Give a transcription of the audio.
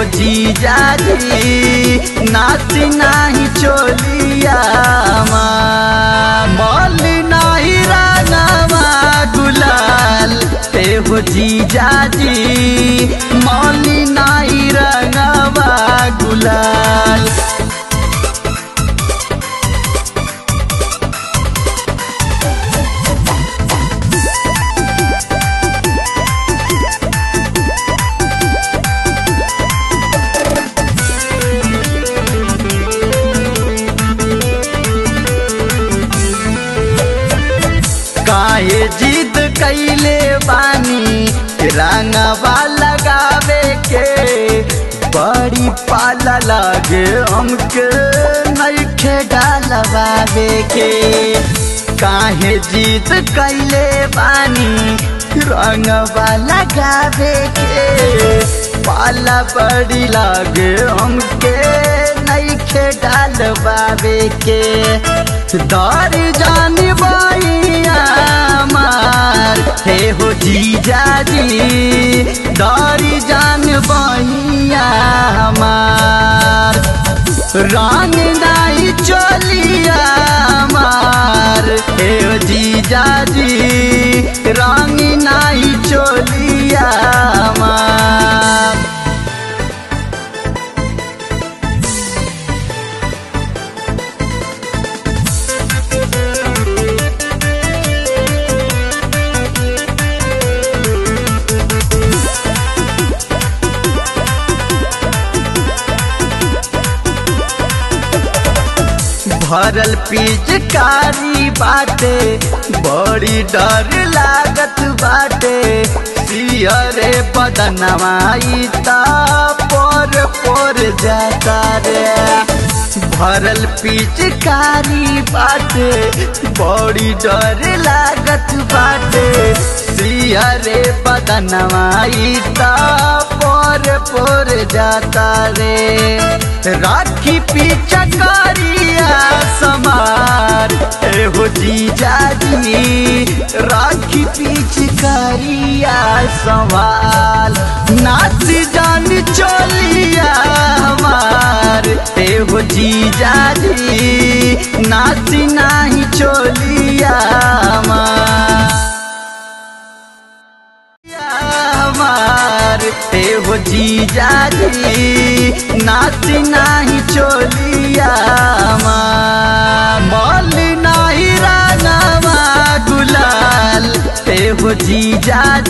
हो जीजा जी नाची नाही चोलिया मल नाही रंगवा गुलाल हे हो जीजा जी मौली नाही रंगवा गुलाल काहे जिद कैले बानी रंगवा लगावे के बड़ी पाला लागे हमके नइखे डालवावे के काहे जिद कैले बानी रंगवा लगावे के पाला बड़ी लागे हमके नइखे डालवावे के दर जान बइया मार हे हो जीजा जी दर जान बइया मार रंग नाई चलिया मार हे हो जीजा जी रंग नाई चलिया मार भरल पिचकारी बाटे बड़ी डर लागत बाटे सियरे बदनवाई ता पर पर जाता रे भरल पिचकारी बाटे बड़ी डर लागत बाटे सियरे बदनवाई ता पर पर जाता रे राखी पीछा करिया समार ए हो जीजा जी राखी पीछ करिया सवाल नाच जान चलिया हमार ए हो जीजा जी नाच नाही चलिया हमार हमार ए हो जीजा जी नाच नाही चोलिया मल नाही रंगवा गुलाल ए हो जीजा